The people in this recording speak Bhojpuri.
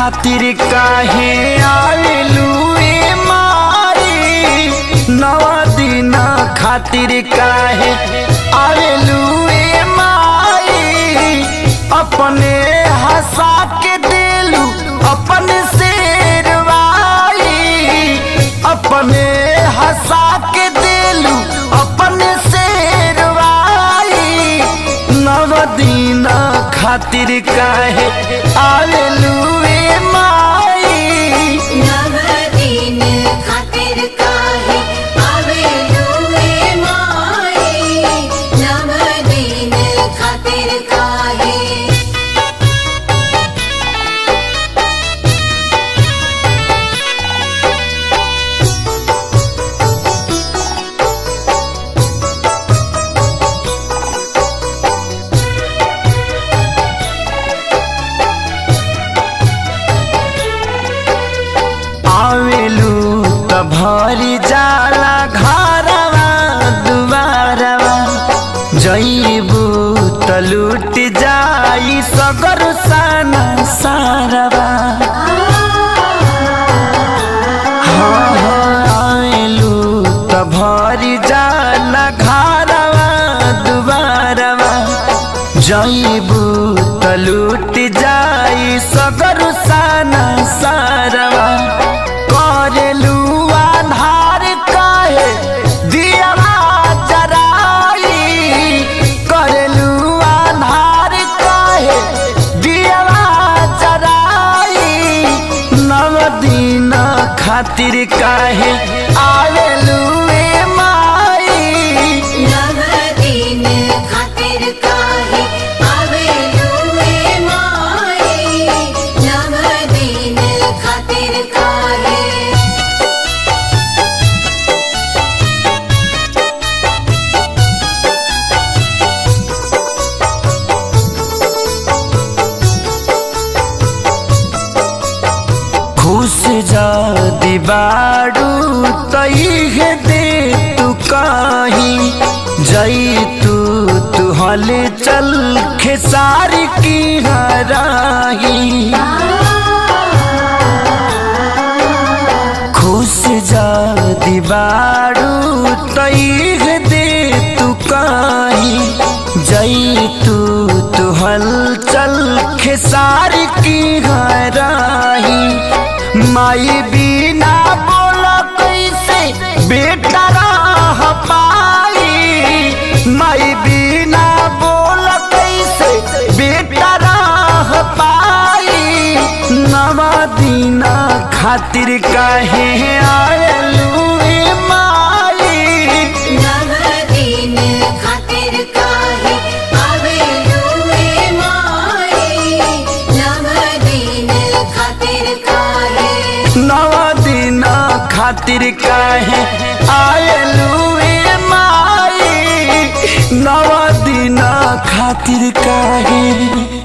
खातिर काहे आवेलू ए माई नव दिन खातिर काहे आवेलू ए माई अपने हंसा के देलू अपने शेरवाई अपने हंसा के देलू अपने शेरवाई नव दिन खातिर काहे आवेलू ए माई नवदीन खातिर काहे आवेलू ए माई नवदीन खातिर काहे आवेलू त भरी जाला घरवा दुबारवा जईबू त लूट जाई सगर साना सारवा हाँ हाँ आवेलू त भरी जाला घरवा दुबारवा जईबू त लूट जाई सगर साना सारवा करेलू आधार काहे दियवा जराई करेलू आधार काहे दियवा जराई नव दिन खातिर काहे आवेलू ए माई नवदीन खातिर काहे आवेलू ए माई नवदीन खातिर काहे खुश जादी बाड़ू तईहे दे तू कहीं जई तू तू हल चल खेसार की हराही खुश जादी बाड़ू तईहे दे तू कहीं जई तू तू हल चल खेसार की हराही माई बिना बोला कैसे बेटा राह पाई माई बिना बोला कैसे बेटा राह पाई नवा दीना खातिर काहे आयलू ए माई नवदीन खातिर काहे आवेलू ए माई नवदीन खातिर काहे नवा दिन खातिर काहे आयलू ए माई नवा दिन खातिर काहे